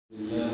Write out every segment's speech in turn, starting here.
الله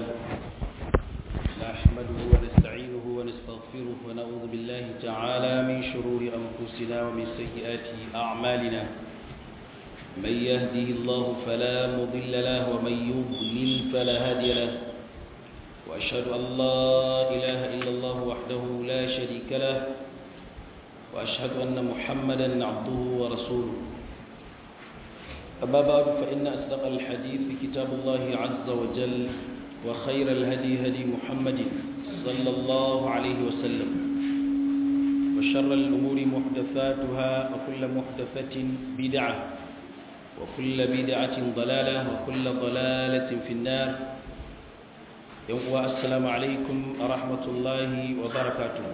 نحمده ونستعينه ونستغفره ونعوذ بالله تعالى من شرور أنفسنا ومن سيئات أعمالنا من يهده الله فلا مضل له ومن يضلل فلا هادي له وأشهد أن لا إله إلا الله وحده لا شريك له وأشهد أن محمدا عبده ورسوله أما بعد فإن أصدق الحديث كتاب الله عز وجل وخير الهدي هدي محمد صلى الله عليه وسلم وشر الأمور محدثاتها وكل محدثة بدعة وكل بدعة ضلالة وكل ضلالة في النار يوم السلام عليكم ورحمة الله وبركاته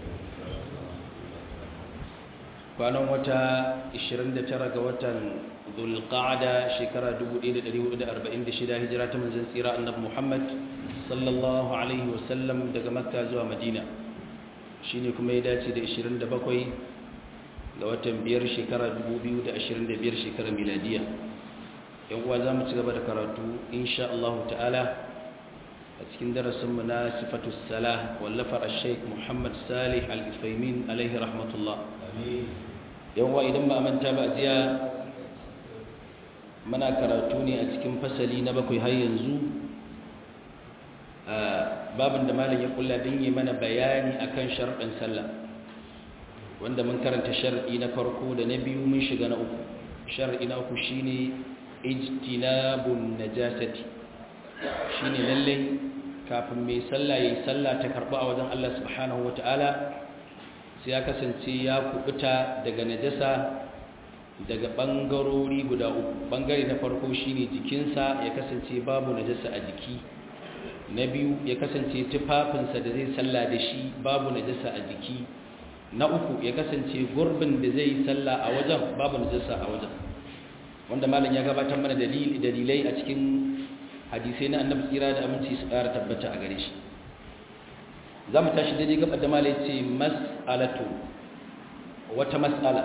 kwanan wata 29 ga watan zulqa'ada shekara 1446 hijira ta manzon tsira annabi Muhammad sallallahu alaihi wasallam daga Makka zuwa Madina shine kuma ya dace da 27 ga watan biyar shekara 2025 shekarar miladiya yan uwa zamu ci gaba da karatu insha Allah ta'ala a cikin darasin mu na sifatus salah wallafar al-Sheikh Muhammad Salih Al-Utsaimin alaihi rahmatullah amin yawa idan ba a manta ba jiya muna karatu ne a cikin fasali na bakwai har yanzu babin da malam ya kulla don yi mana bayani akan sharɗin sallah wanda mun karanta sharɗi na farko da na biyu mun shiga na uku sharɗi na uku shine ijtinabun najasati shine lalle kafin mai sallah yayi sallah ta karba a wajen Allah subhanahu wataala sai ya kasance ya kubuta daga najasa daga bangarori guda uku bangare na farko shine jikinsa ya kasance babu najasa a jiki na biyu ya kasance tufafinsa da zai salla da shi babu najasa a jiki na uku ya kasance gurbin da zai salla a wajen babu najasa a wajen wanda malam ya gabatar mana dalilai a cikin hadisai na annabi tsira da aminci su ƙara tabbata a gare shi za mu tashi daidai gaba da malai ce mas'alatu wata mas'ala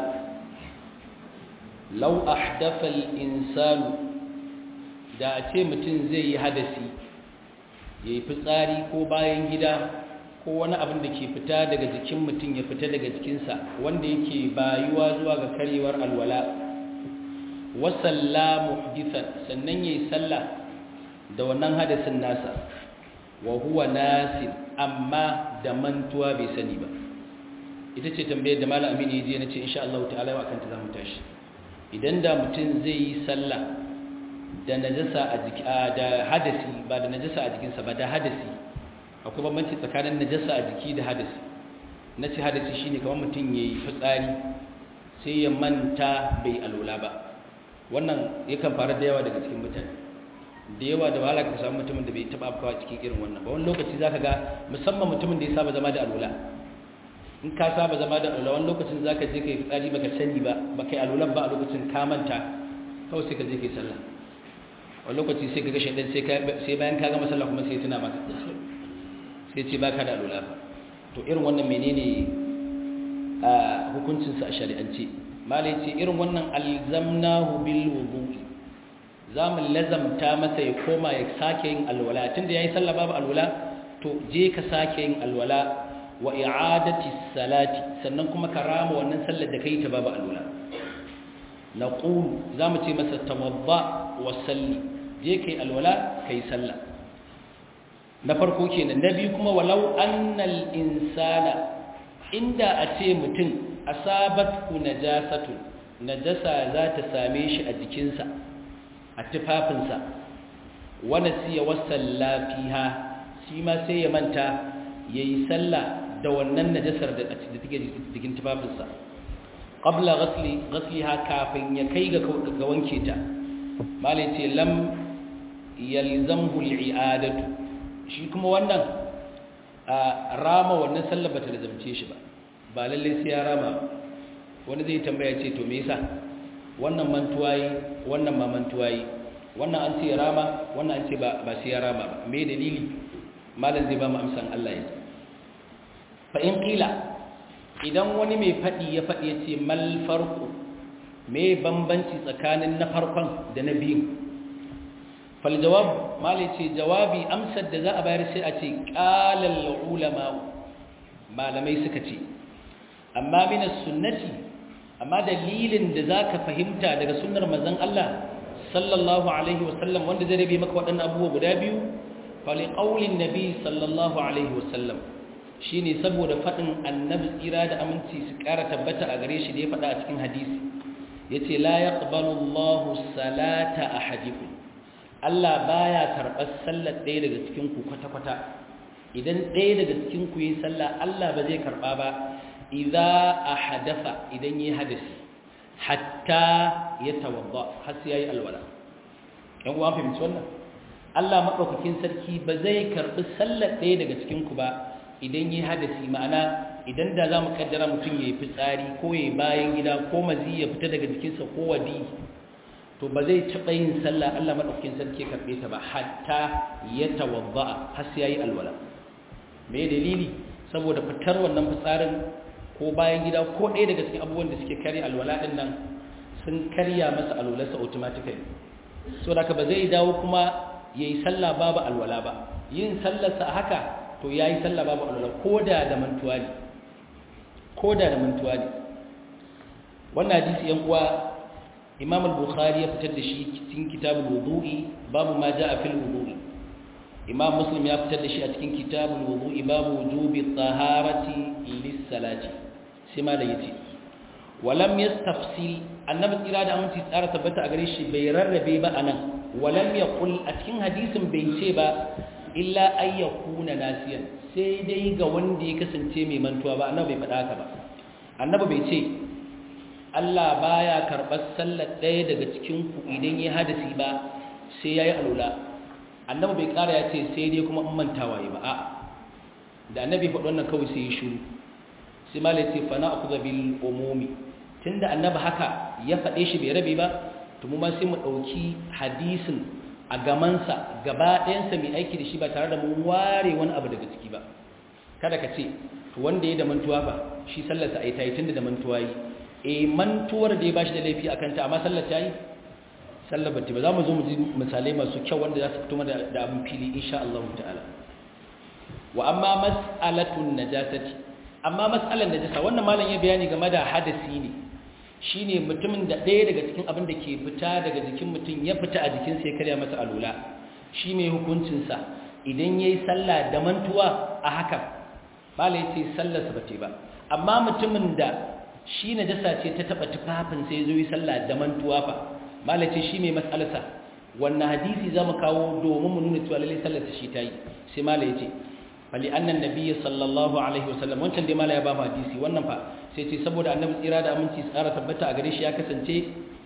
lau ahdafa al-insanu da a ce mutum zai yi hadasi yayi fitsari ko bayan gida ko wani abin da ke fita daga jikin mutum ya fita daga jikinsa wanda yake bayuwa zuwa ga karyewar alwala wa salla muhdithan sannan yayi sallah da wannan hadasin nasa wa huwa nasin amma da mantuwa bai sani ba ita ce tambayar da malam amini yaje nace insha Allah ta'ala wa kanta zamu tashi idan da mutum zai yi sallah da najasa a jiki da hadasi ba da najasa a jikinsa ba da hadasi akwai bambanci tsakanin najasa a jiki da hadasi nace hadasi shine kamar mutum yayi fitsari sai ya manta bai alwala ba wannan yakan faru da yawa daga cikin mutane da yawa da wahala ka samu mutumin da bai taba afkawa cikin irin wannan ba wani lokaci zaka ga musamman mutumin da ya saba zama da alwala in ka saba zama da alwala wani lokacin zaka je kai fitsari baka sani ba baka yi alwalan ba a lokacin ka manta kawai sai ka je kai sallah wani lokaci sai ka ga shaidan sai sai bayan ka gama sallah kuma sai tuna maka sai ce baka da alwala ba to irin wannan menene a hukuncin sa a shari'ance malai ce irin wannan alzamnahu bil wudu'i za mu lazamta masa ya koma ya sake yin alwala tunda yayi sallah babu alwala to je ka sake yin alwala wa i'adati salati sannan kuma ka rama wannan sallar da kai ta babu alwala naqulu za mu ce masa tawadda wa salli je kai alwala kai sallah na farko kenan na biyu kuma walau annal insana inda a ce mutum asabat ku najasatu najasa za ta same shi a jikinsa a tufafinsa wani siya wasan lafiha shi ma sai ya manta ya yi sallah da wannan najasar da take jikin tufafinsa ƙabla gasliha kafin ya kai ga wanke ta malai ce lam yalzamhu al'adatu shi kuma wannan a rama wannan sallah bata da zamce shi ba ba lalle sai ya rama wani zai tambaya ce to me yasa wannan mantuwa yi wannan ma mantuwa yi wannan an ce rama wannan an ce ba sai ya rama ba me dalili malam zai ba mu amsan Allah ya fa in qila idan wani mai fadi ya fadi yace mal farqu me bambanci tsakanin na farkon da na biyu fal jawab malai ce jawabi amsar da za a bayar sai a ce qalal ulama malamai suka ce amma min sunnati amma dalilin da zaka fahimta daga sunnar manzon Allah sallallahu alaihi wasallam wanda zai rabe maka waɗannan abubuwa guda biyu fali qaulin nabi sallallahu alaihi wasallam shine saboda fadin annabi tsira da aminci su ƙara tabbata a gare shi da ya faɗa a cikin hadisi yace la yaqbalu Allahu salata ahadikum Allah baya karɓar sallar ɗaya daga cikin ku kwata-kwata idan ɗaya daga cikin ku yi sallah Allah ba zai karɓa ba idza ahdatha idan yi hadisi hatta ya tawadda har sai yayi alwala yan uwa fahimci wannan Allah madaukakin sarki ba zai karbi sallar ɗaya daga cikin ku ba idan yi hadisi ma'ana idan da zamu kaddara mutum yayi fitsari ko yayi bayan gida ko mazi ya fita daga jikinsa ko wadi to ba zai taɓa yin sallah Allah madaukakin sarki ya karbe ta ba hatta ya tawadda har sai yayi alwala me dalili saboda fitar wannan fitsarin ko bayan gida ko ɗaya daga cikin abubuwan da suke karya alwala ɗin nan sun karya masa alwalarsa automatically so da ba zai dawo kuma ya yi sallah babu alwala ba yin sallarsa haka to ya yi sallah babu alwala ko da da mantuwa ne ko da da mantuwa ne wannan hadisi yan uwa imam al-bukhari ya fitar da shi cikin kitabul wudu'i babu ma ja'a fil wudu'i imam muslim ya fitar da shi a cikin kitabul wudu'i babu wujubi taharati lis-salati sai ma da yace walam yastafsil annabi tsira da aminci tsara tabbata a gare shi bai rarrabe ba anan walam yaqul a cikin hadisin bai ce ba illa ay yakuna nasiyan sai dai ga wanda ya kasance mai mantuwa ba annabi bai faɗa haka ba annabi bai ce Allah baya karɓar sallar ɗaya daga cikin ku idan ya hadisi ba sai yayi alula annabi bai ƙara ya ce sai dai kuma in mantawa yi ba a da annabi faɗi wannan kawai sai ya shiru sai ma ce fa na akuza bil umumi tunda annabi haka ya faɗe shi bai rabe ba to mu ma sai mu ɗauki hadisin a gamansa gaba ɗayansa mai aiki da shi ba tare da mun ware wani abu daga ciki ba kada ka ce to wanda ya da mantuwa ba shi sallarsa a yi ta yi tunda da mantuwa yi e mantuwar da ya ba shi da laifi a kanta amma sallar ta yi sallar batti ba za mu zo mu ji misalai masu kyau wanda za su fito da abin fili insha Allah ta'ala wa amma mas'alatun najasati amma mas'alan najasa wannan malam ya bayani game da hadasi ne shine mutumin da ɗaya daga cikin abin da ke fita daga jikin mutum ya fita a jikin sa ya karya masa alula shi mai hukuncin sa idan yayi sallah da mantuwa a haka malam yace sallar sa bace ba amma mutumin da shi najasa ce ta taba tufafin sai zo yi sallah da mantuwa fa malace shi mai matsalarsa wannan hadisi za mu kawo domin mu nuna cewa lallai sallarsa shi ta yi sai mala ya ce fali annan nabiyyi sallallahu alaihi wasallam wancan dai mala ya ba mu hadisi wannan fa sai ce saboda annabi tsira da aminci tsara tabbata a gare shi ya kasance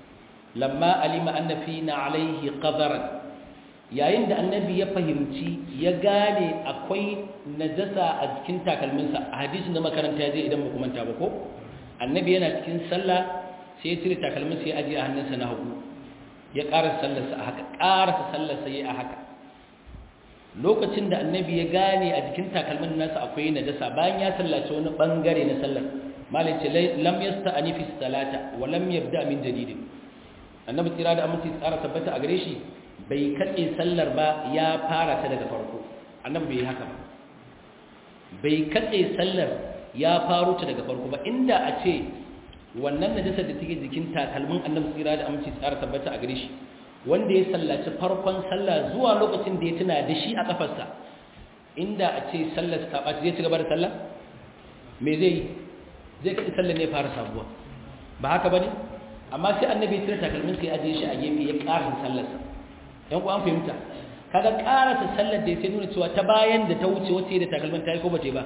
lamma alima anna fina alaihi qadaran yayin da annabi ya fahimci ya gane akwai najasa a jikin takalminsa a hadisin da makaranta ya je idan ba ku manta ba ko annabi yana cikin sallah sai ya cire takalmin sai ya ajiye a hannunsa na hagu ya ƙarasa sallarsa a haka ƙarasa sallarsa ya a haka lokacin da annabi ya gane a jikin takalmin nasa akwai najasa bayan ya sallace wani bangare na sallar malai ce lam yasta'ani fi salata wa lam yabda min jadid annabi tsira da aminci tsara tabbata a gare shi bai katse sallar ba ya fara ta daga farko annabi bai haka ba bai katse sallar ya faro ta daga farko ba inda a ce wannan najasar da take jikin takalmin annabi tsira da aminci tsara tabbata a gare shi wanda ya sallaci farkon sallah zuwa lokacin da ya tuna da shi a kafarsa inda a ce sallar ta ɓaci zai ci gaba da sallah me zai yi zai kaɗi sallar ne fara sabuwa ba haka ba ne amma sai annabi ya cire takalmin sai ajiye shi a gefe ya ƙarasa sallarsa yan ku an fahimta kaga ƙarasa sallar da ya sai nuna cewa ta bayan da ta wuce wacce da takalmin ta yi ko ba ta ba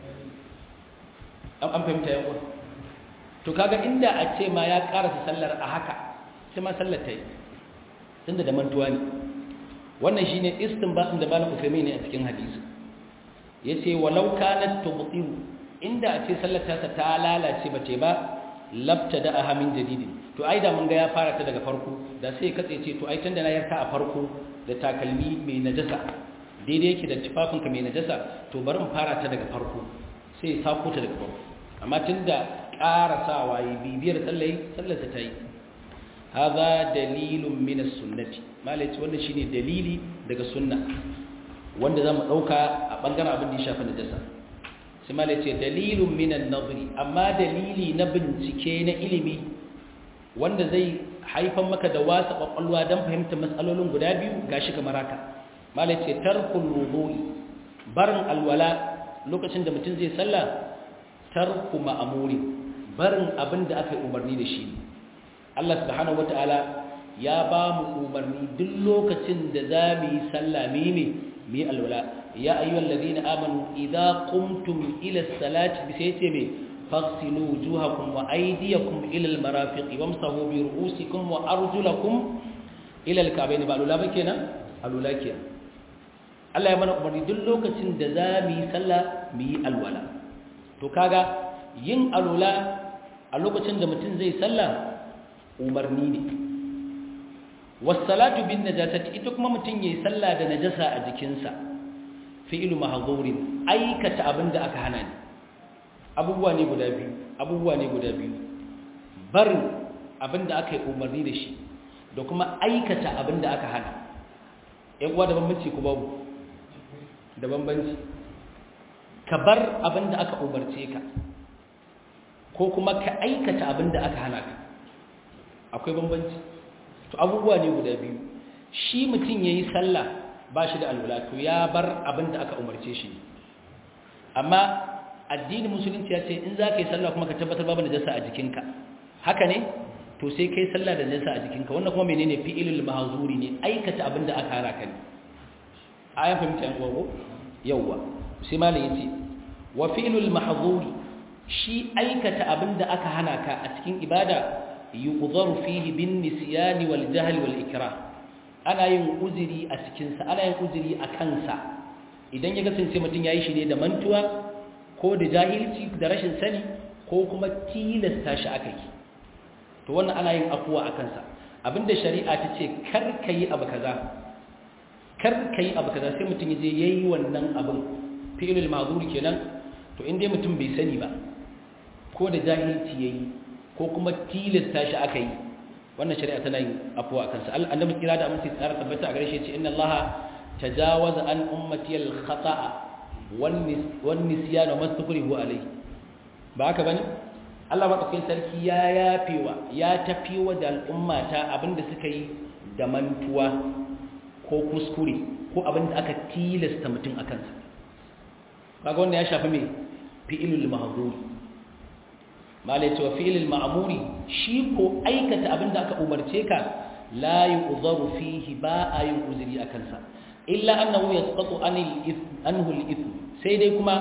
an fahimta yan ku to kaga inda a ce ma ya ƙarasa sallar a haka sai ma sallar ta yi tunda da mantuwa ne wannan shine istinbatin da malam Uthaymeen ne a cikin hadisi yace walau kanat tubtil inda a ce sallar ta ta lalace bace ba labtada aha min jadidin to ai da mun ga ya fara ta daga farko da sai katse ce to ai tunda na yarka a farko da takalmi mai najasa daidai yake da tufafinka mai najasa to bari in fara ta daga farko sai sako ta daga farko amma tunda ƙarasawa yi bibiyar sallai sallarsa ta yi hadha dalilun min as-sunnati malai ce wannan shine dalili daga sunna wanda zamu dauka a bangaren abin da ya shafi najasa sai malai ce dalilun min an-nazri amma dalili na bincike na ilimi wanda zai haifan maka da wasa kwakwalwa don fahimtar matsalolin guda biyu gashi kamar haka malai ce tarkul wudu'i barin alwala lokacin da mutum zai sallah tarku ma'amuri barin abin da aka yi umarni da shi Allah subhanahu wata'ala ya ba mu umarni duk lokacin da za mu yi sallah mu yi mu yi alwala ya ayyuhal ladina amanu idza qumtum ila salati bi sai ce me faghsilu wujuhakum wa aydiyakum ila almarafiq wamsahu bi ru'usikum wa arjulakum ila alka'bayn ba alwala ba kenan alwala kenan Allah ya mana umarni duk lokacin da za mu yi sallah mu yi alwala to kaga yin alwala a lokacin da mutum zai sallah umarni ne wassalatu bin najasati ita kuma mutum yayi sallah da najasa a jikinsa fi'lu mahdhurin aikata abinda aka hana ne abubuwa ne guda biyu abubuwa ne guda biyu barin abinda aka yi umarni da shi da kuma aikata abinda aka hana ƴan uwa da bambanci ku babu da bambanci ka bar abinda aka umarce ka ko kuma ka aikata abinda aka hana ka akwai bambanci to abubuwa ne guda biyu shi mutum ya yi sallah ba shi da alwala to ya bar abin da aka umarce shi amma addinin musulunci ya ce in za ka yi sallah kuma ka tabbatar babu najasa a jikinka haka ne to sai kai sallah da najasa a jikinka wannan kuma menene fi'ilul mahzuri ne aikata abin da aka hana ka ne ayan fahimta yan gogo yawwa sai malam yace wa fi'ilul mahzuri shi aikata abin da aka hana ka a cikin ibada yuqdaru fihi bin nisyani wal jahl wal ikrah ana yin uzuri a cikin sa ana yin uzuri a kansa idan ya kasance mutum yayi shi ne da mantuwa ko da jahilci da rashin sani ko kuma tilasta shi akai to wannan ana yin afuwa a kansa abinda shari'a ta ce kar kai abu kaza kar kai abu kaza sai mutum yaje yayi wannan abin fi'lul ma'zur kenan to in dai mutum bai sani ba ko da jahilci yayi ko kuma tilasta shi aka yi wannan shari'a tana yin afuwa kansa annabi kira da amince tsara tabbata a gare shi ce inna allaha tajawaza an ummati al khata'a wan nisyan wa mastukrihu alayhi ba haka bane Allah madaukakin sarki ya yafewa ya tafiwa da al'ummata abinda suka yi da mantuwa ko kuskure ko abinda aka tilasta mutum akan sa kaga wannan ya shafi me fi'ilul mahdhur malai cewa fi'ilil ma'amuri shi ko aikata abinda aka umarce ka la yu'dharu fihi ba a yin uzuri a kansa illa annahu yasqatu anil ithm anhu al-ithm sai dai kuma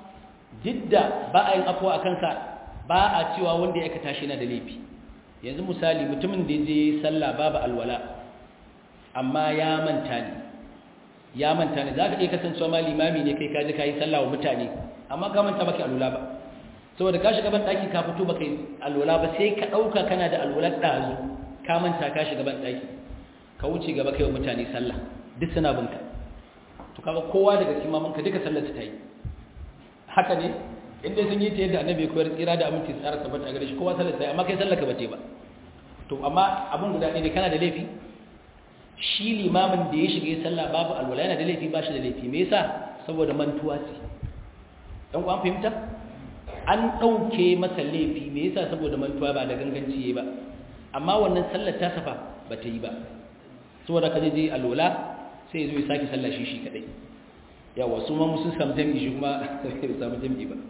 jidda ba a yin afwa a kansa ba a cewa wanda ya aikata shi na da laifi yanzu misali mutumin da je sallah babu alwala amma ya manta ne ya manta ne zaka iya kasancewa ma limami ne kai ka je kai sallah wa mutane amma ka manta baka alwala ba saboda ka shiga ban daki ka fito baka alwala ba sai ka dauka kana da alwalar dazu ka manta ka shiga ban daki ka wuce gaba kai wa mutane sallah duk suna binka to kaga kowa daga cikin mamanka duka sallar ta yi haka ne inda sun yi ta yadda annabi ya koyar tsira da aminci tsara tabbata a gare shi kowa sallar ta yi amma kai sallar ka bace ba to amma abin guda ɗaya ne kana da laifi shi limamin da ya shiga sallah babu alwala yana da laifi ba shi da laifi me yasa saboda mantuwa ce dan ku an fahimta an ɗauke masa laifi me yasa saboda mantuwa ba da ganganci ba amma wannan sallar ta safa ba ta yi ba saboda ka je alola sai zo ya sake sallar shi shi kadai yawa su ma musu samu jami'i shi kuma bai samu jami'i ba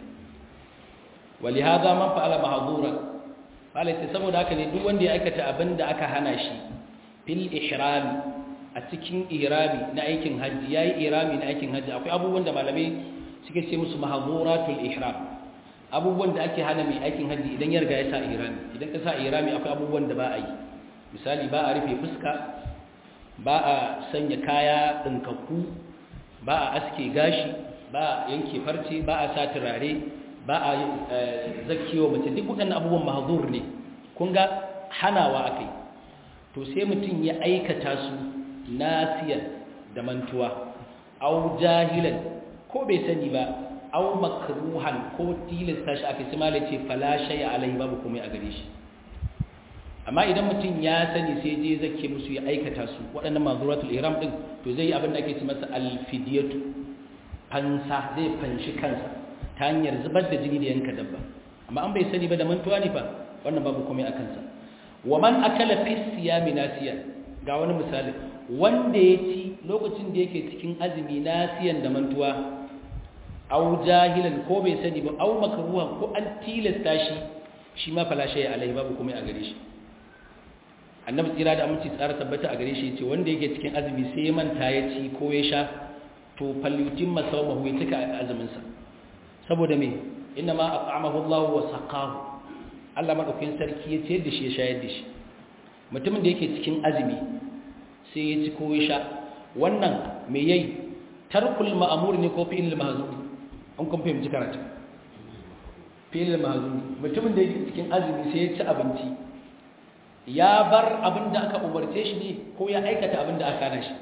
wali hada man fa'ala mahdura fala sai saboda haka ne duk wanda ya aikata abin da aka hana shi fil ihrami a cikin ihrami na aikin hajji yayi ihrami na aikin hajji akwai abubuwan da malamai suke ce musu mahduratul ihram abubuwan da ake hana mai aikin hajji idan ya riga ya sa irami idan ka sa irami akwai abubuwan da ba a yi misali ba a rufe fuska ba a sanya kaya ɗinkakku ba a aske gashi ba a yanke farce ba a sa turare ba a zakiyo mace duk waɗannan abubuwan mahazur ne kun ga hanawa aka yi to sai mutum ya aikata su nasiyan da mantuwa au jahilan ko bai sani ba aw makruhan ko tilasta shi aka simala ce fala shay alai babu komai a gare shi amma idan mutum ya sani sai je zake musu ya aikata su waɗannan mazuratul ihram din to zai yi abin da ake ce masa alfidiyatu fansa zai fanshi kansa ta hanyar zubar da jini da yanka dabba amma an bai sani ba da mantuwa ne fa wannan babu komai a kansa wa man akala fi siyami nasiya ga wani misali wanda ya ci lokacin da yake cikin azumi nasiyan da mantuwa au jahilan ko bai sani ba au makruha ko an tilasta shi shi ma fala shay alai babu komai a gare shi annabi tsira da aminci tsara tabbata a gare shi yace wanda yake cikin azumi sai ya manta ya ci ko ya sha to falyutin masawmahu ya tuka azumin sa saboda me inna ma at'amahu Allah wa saqahu Allah madaukakin sarki ya ce da shi ya shayar da shi mutumin da yake cikin azumi sai ya ci ko ya sha wannan me yayi tarkul ma'mur ne ko fi'il mahzun an kun fahimci karatu fi'il mahzun mutumin da yake cikin azumi sai ya ci abinci ya bar abin da aka umarce shi ne ko ya aikata abin da aka hana shi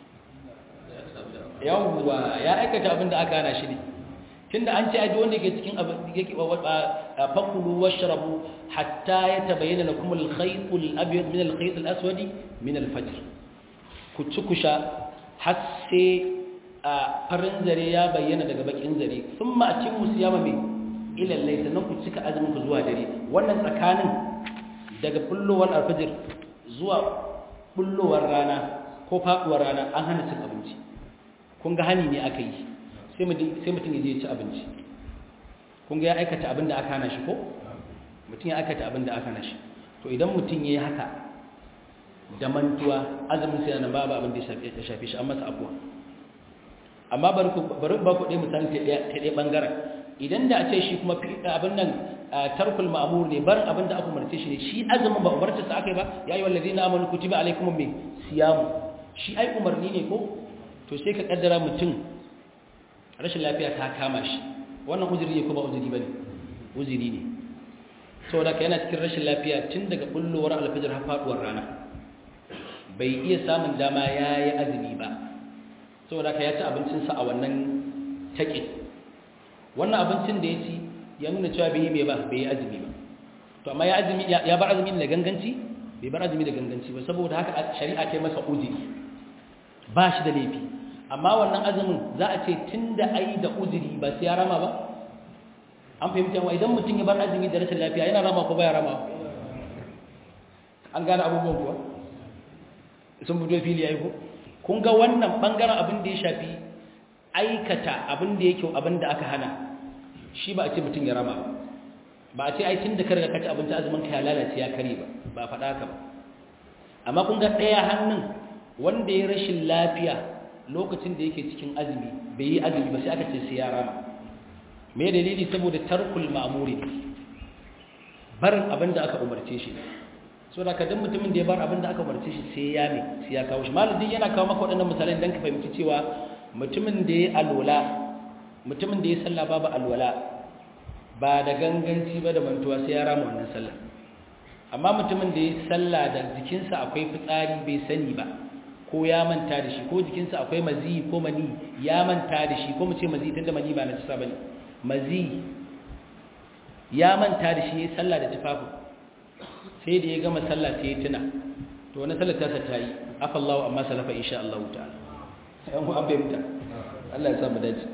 yawwa ya aikata abin da aka hana shi ne tunda an ce aji wanda ke cikin yake fakulu washrabu hatta yatabayyana lakum al-khayt al-abyad min al-khayt al-aswad min al-fajr ku ci ku sha har sai farin zare ya bayyana daga bakin zare thumma atimmu siyama mai ila al-layl sannan ku cika azumin ku zuwa dare wannan tsakanin daga bullowar al-fajr zuwa bullowar rana ko faduwar rana an hana cin abinci kun ga hani ne aka yi sai mutum ya je ci abinci kun ga ya aikata abin da aka hana shi ko mutum ya aikata abin da aka hana shi to idan mutum ya yi haka da mantuwa azumin sai na babu abin da ya shafe shi an masa abuwa amma bari ba ku ɗaya misali ta ɗaya ɓangaren idan da a ce shi kuma abin nan tarkul ma'amur ne barin abin da aka umarce shi ne shi azumin ba umarce sa aka yi ba ya yi wallazi na amanu kutiba alaikum mai siyamu shi ai umarni ne ko to sai ka kaddara mutum rashin lafiya ta kama shi wannan uzuri ne ko ba uzuri bane uzuri ne saboda ka yana cikin rashin lafiya tun daga bullowar alfajir har faduwar rana bai iya samun dama yayi azumi ba saboda ka ya ci abincin sa a wannan take wannan abincin da ya ci ya nuna cewa bai yi mai ba bai yi azumi ba to amma ya azumi ya bar azumi da ganganci bai bar azumi da ganganci ba saboda haka shari'a ta masa uzuri ba shi da laifi amma wannan azumin za a ce tun da ai da uzuri ba sai ya rama ba an fahimta wa idan mutum ya bar azumi da rashin lafiya yana rama ko baya rama an gane abubuwan kuwa sun fito fili ya yi ko kun ga wannan bangaren abin da ya shafi aikata abin da yake abin da aka hana shi ba a ce mutum ya rama ba a ce ai tun da ka riga kaci abinci azumin ka ya lalace ya kare ba ba a faɗa ka ba amma kun ga ɗaya hannun wanda ya rashin lafiya lokacin da yake cikin azumi bai yi azumi ba sai aka ce sai ya rama me dalili saboda tarkul ma'muri barin abin da aka umarce shi so da kadan mutumin da ya bar abin da aka umarce shi sai ya me sai ya kawo shi malamin yana kawo maka waɗannan misalan dan ka fahimci cewa mutumin da ya alwala mutumin da ya salla babu alwala ba da ganganci ba da mantuwa sai ya rama wannan sallah amma mutumin da ya salla da jikinsa akwai fitsari bai sani ba ko ya manta da shi ko jikinsa akwai mazi ko mani ya manta da shi ko mu ce mazi tunda mani ba na cisa bane mazi ya manta da shi ya sallah da tufafi sai da ya gama sallah sai ya tuna to wani sallar ta ta yi afallahu amma salafa insha Allah ta'ala yan ku an fahimta Allah ya sa mu dace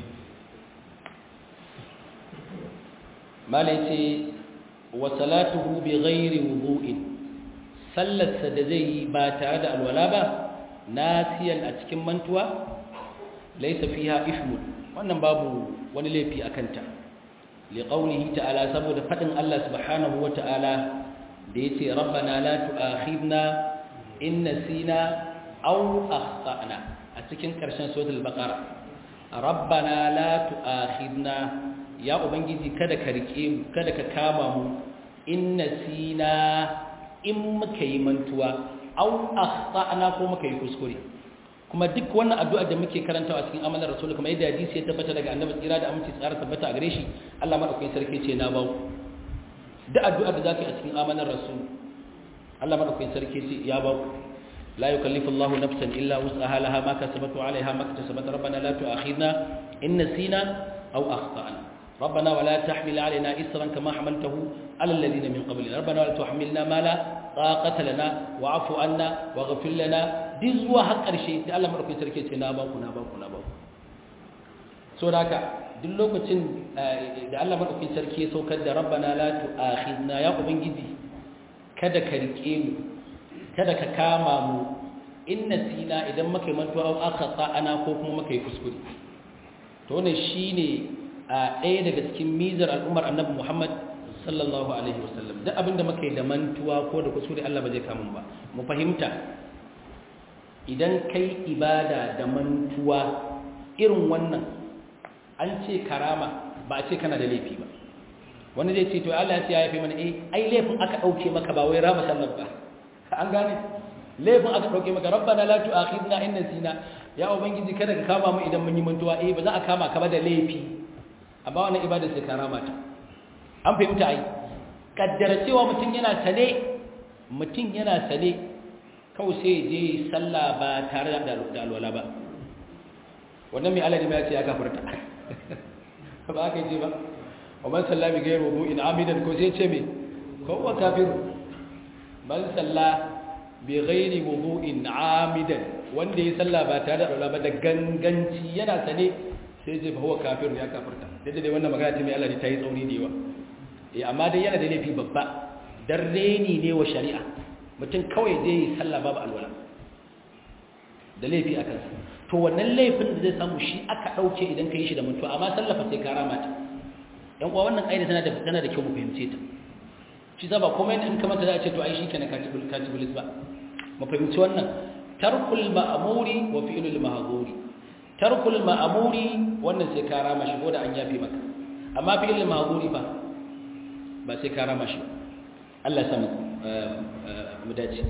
malai ce wa salatuhu bi ghairi wudu'in sallarsa da zai yi ba tare da alwala ba nasiyan a cikin mantuwa laisa fiha ismun wannan babu wani laifi a kanta liqaulihi ta'ala saboda fadin Allah subhanahu wata'ala da yace rabbana la tu'akhidna in nasina aw akhtana a cikin karshen suratul baqara rabbana la tu'akhidna ya ubangiji kada ka rike mu kada ka kama mu in nasina in muka yi mantuwa au akhtana ko muka yi kuskure kuma duk wannan addu'a da muke karantawa a cikin amalar rasul kuma yadda hadisi ya tabbata daga annabi tsira da aminci tsara tabbata a gare shi Allah madaukakin sarki ce na bawo duk addu'a da zaka yi a cikin amalar rasul Allah madaukakin sarki ce ya bawo la yukallifu Allahu nafsan illa wus'aha laha ma kasabat wa 'alayha ma kasabat rabbana la tu'akhidna in nasina aw akhtana ربنا ولا تحمل علينا إسرا كما حملته على الذين من قبلنا ربنا ولا تحملنا ما لا طاقة لنا واعف عنا واغفر لنا دي زوا حق الشيء الله مدaukakin sarki ce na ba ku na ba ku na ba ku so haka duk lokacin da Allah madaukakin sarki ya saukar da rabbana la tu'akhidna ya ubangiji kada ka rike mu kada ka kama mu inna sina idan muka yi mantuwa au akhata ana ko kuma muka yi kuskure to wannan shine a ɗaya daga cikin mizar al'ummar annabi Muhammad sallallahu alaihi wasallam duk abinda muka yi da mantuwa ko da kuskure Allah ba zai kama ba mu fahimta idan kai ibada da mantuwa irin wannan an ce karama ba a ce kana da laifi ba wani zai ce to Allah ya ce ya yafe mana eh ai laifin aka dauke maka ba wai rama sallar ba an gane laifin aka dauke maka rabbana la tu'akhidna in nasina ya ubangiji kada ka kama mu idan mun yi mantuwa eh ba za a kama ka ba da laifi amma wannan ibada sai karama ta an fahimta ai kaddara cewa mutum yana sane mutum yana sane kawai sai je sallah ba tare da alwala ba wannan mai alali ya ce ya kafarta ba aka ce ba wa man salla bi ghayri wudu'in amidan ko sai ce me ko wa kafiru man salla bi ghayri wudu'in amidan wanda ya salla ba tare da alwala ba da ganganci yana sane sai je fa huwa kafiru ya kafarta dai dai wannan magana ce mai alali ta yi tsauri da yawa eh amma dai yana da laifi babba dan reni ne wa shari'a mutum kawai zai yi sallah babu alwala da laifi a kansa to wannan laifin da zai samu shi aka ɗauke idan ka yi shi da mutuwa amma sallafa sai ka rama ta yan uwa wannan ƙa'ida tana da tana da kyau mu fahimce ta shi za ba komai in ka mata za a ce to ai shikenan ka tibul ka tibulis ba mu fahimci wannan tarkul ma'muri wa fi'lul mahzuri tarkul ma'muri wannan sai ka rama shi ko da an yafe maka amma fi'lul mahzuri ba ba sai ka rama shi Allah ya samu mu dace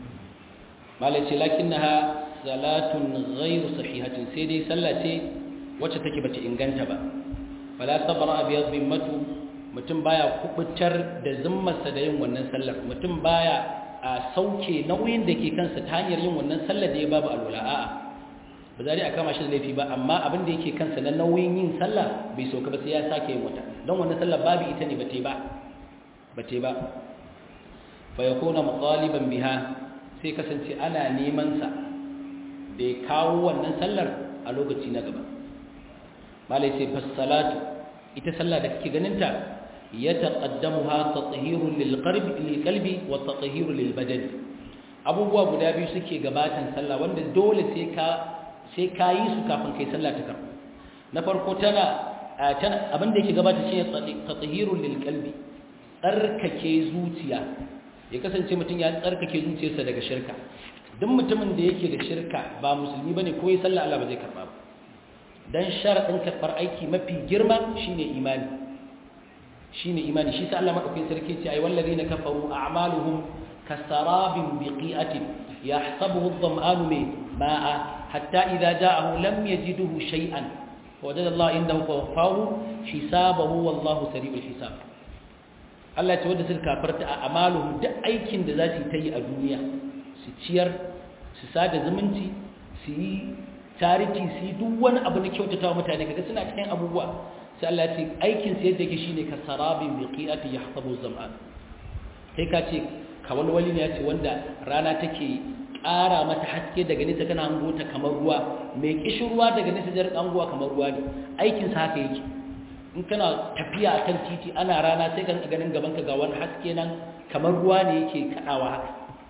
malaci lakinnaha salatun ghairu sahihatin sai dai sallah ce wacce take bata inganta ba fala sabra bi dhimmatu mutum baya kubutar da zimmarsa da yin wannan sallar mutum baya a sauke nauyin da ke kansa ta hanyar yin wannan sallar da ya babu alwala a'a ba za a kama shi da laifi ba amma abin da yake kansa na nauyin yin sallah bai sauka ba sai ya sake yin wata don wannan sallar babu ita ne bate ba bate ba fa yakuna muqaliban biha sai kasance ana neman sa da ya kawo wannan sallar a lokaci na gaba malai sai fassalatu ita sallah da kake ganinta ya taqaddamuha tathhirun lil qalbi lil qalbi wa tathhirun lil badan abubuwa guda biyu suke gabatan sallah wanda dole sai ka sai ka yi su kafin kai sallah ta karbu na farko tana tana abin da yake gabata shine tathhirun lil qalbi tsarkake zuciya ya kasance mutum ya tsarkake zuciyarsa daga shirka duk mutumin da yake da shirka ba musulmi bane ko yi sallah Allah ba zai karba ba dan sharadin karbar aiki mafi girma shine imani shine imani shi sa Allah madaukakin sarki ce ai wallazina kafaru a'maluhum kasarabin biqi'atin yahsabuhu adh-dhama'anu ma'a hatta idza ja'ahu lam yajidhu shay'an wajada Allah indahu fawaffahu hisabahu wallahu sari'ul hisab Allah ce wanda suka kafarta a amaluhum duk aikin da za su yi a duniya su ciyar su sada zumunci su yi tariki su yi duk wani abu na kyautata wa mutane kaga suna cikin abubuwa sai Allah ce aikin sa yadda yake shine ka sarabin biqiati yahsabu zam'an sai ka ce kawal wali ne ya ce wanda rana take ƙara mata haske daga nesa kana hango ta kamar ruwa mai kishin ruwa daga nesa jar hangowa kamar ruwa ne aikin sa haka yake in kana tafiya akan titi ana rana sai kan ganin gaban ka ga wani haske nan kamar ruwa ne yake kadawa haka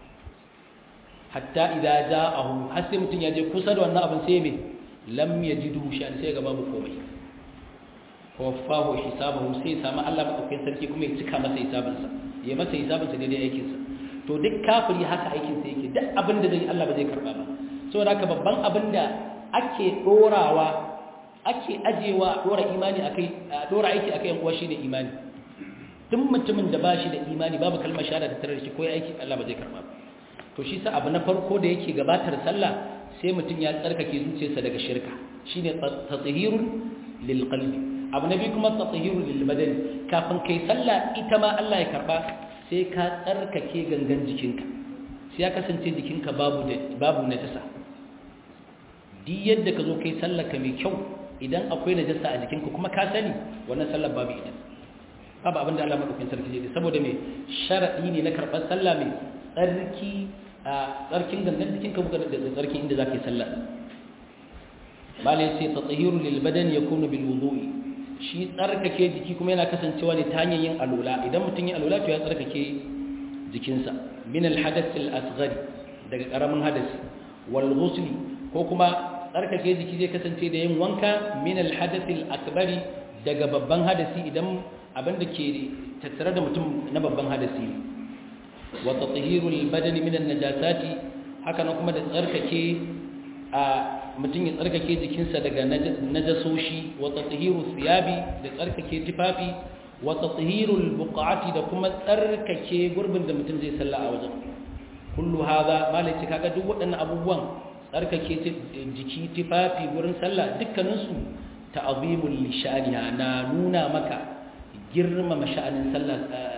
hatta idza ja'ahu har sai mutun ya je kusa da wannan abin sai me lam yajidu shan sai ga babu komai wafahu hisabahu sai samu Allah madaukakin sarki kuma ya cika masa hisabin sa ya masa hisabin sa daidai aikin sa to duk kafiri haka aikin sa yake duk abin da zai Allah ba zai karba ba saboda haka babban abin da ake dorawa ake ajewa dora imani akai dora aiki akai yan uwa shine imani duk mutumin da bashi da imani babu kalmar shahada da tare da shi ko aiki Allah ba zai karba ba to shi sa abu na farko da yake gabatar sallah sai mutum ya tsarkake zuciyarsa daga shirka shine tatahirul lil qalbi abu na biyu kuma tatahirul lil badan kafin kai sallah ita ma Allah ya karba sai ka tsarkake gangan jikinka sai ya kasance jikinka babu babu najasa duk yadda ka zo kai sallah ka mai kyau idan akwai najasa a jikinka kuma ka sani wannan sallar babu ita babu abin da Allah madaukakin sarki zai saboda me sharadi ne na karɓar sallah mai tsarki a tsarkin gangan jikinka buga da tsarkin inda zaka yi sallah malai sai tatahiru lil badan yakunu bil wudu'i shi tsarkake jiki kuma yana kasancewa ne ta hanyar yin alula idan mutum ya alula to ya tsarkake jikinsa min al hadath al asghar daga karamin hadasi wal ghusl ko kuma tsarkake jiki zai kasance da yin wanka min al hadath al akbari daga babban hadasi idan abin da ke tattare da mutum na babban hadasi ne wa tatahirul badani min an-najasati haka nan kuma da tsarkake a mutum ya tsarkake jikinsa daga najasoshi wa tatahiru thiyabi da tsarkake tufafi wa tatahirul buqati da kuma tsarkake gurbin da mutum zai salla a wajen kullu hadha malaci kaga duk waɗannan abubuwan tsarkake jiki tufafi gurin sallah dukkaninsu ta'zimul lishaniha na nuna maka girmama sha'anin sallah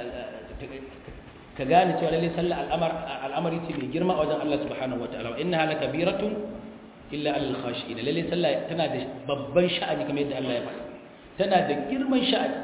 ka gane cewa lalle sallah al'amari ce mai girma a wajen Allah subhanahu wataala wa innaha lakabiratun illa alal khashi'in lalle sallah tana da babban sha'ani kamar yadda Allah ya faɗa tana da girman sha'ani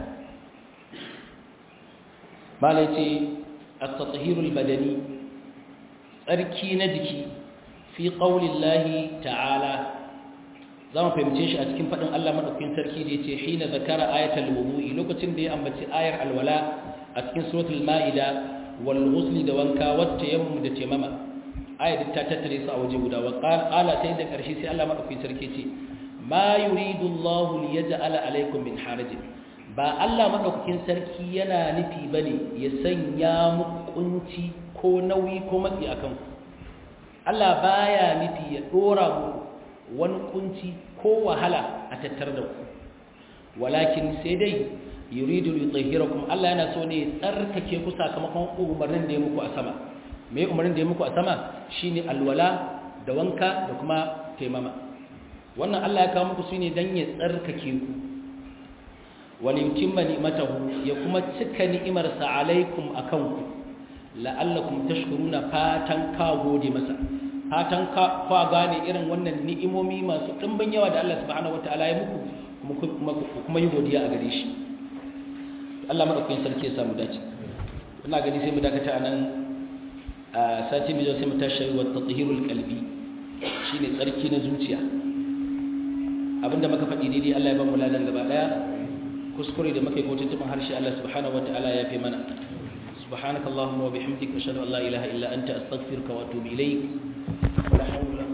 malai ce at-tathhirul badani tsarki na jiki fi qaulillahi ta'ala za mu fahimce shi a cikin faɗin Allah maɗaukin sarki da ya ce hina zakara ayatul wudu'i lokacin da ya ambaci ayar alwala a cikin suratul ma'ida wal ghusli da wanka wacce yammum da temama ayar ta tattare su a waje guda wa qala sai da ƙarshe sai Allah maɗaukin sarki ce ma yuridu Allah li yaj'ala alaykum min harajin ba Allah maɗaukakin sarki yana nufi bane ya sanya muku kunci ko nauyi ko matsi akan ku Allah baya nufi ya dora muku wani kunci ko wahala a tattar da ku walakin sai dai yuridu yutahhirakum Allah yana so ne tsarkake ku sakamakon umarnin da ya muku a sama me umarnin da ya muku a sama shine alwala da wanka da kuma taimama wannan Allah ya kawo muku shine dan ya tsarkake ku wal yutimma ni'matahu ya kuma cika ni'imarsa alaikum akan ku la'allakum tashkuruna fatan ka gode masa fatan kwa gane irin wannan ni'imomi masu ɗimbin yawa da Allah subhanahu wataala ya muku kuma yi godiya a gare shi Allah madaukakin sarki ya samu dace ina gani sai mu dakata anan a sati mai sai mu tashi wa tathhirul qalbi shine tsarki na zuciya abinda muka faɗi daidai Allah ya ba mu ladan gaba daya kuskure da muka yi ko tuntuban harshe Allah subhanahu wataala ya fi mana سبحانك اللهم وبحمدك أشهد أن لا إله إلا أنت أستغفرك وأتوب إليك ولا حول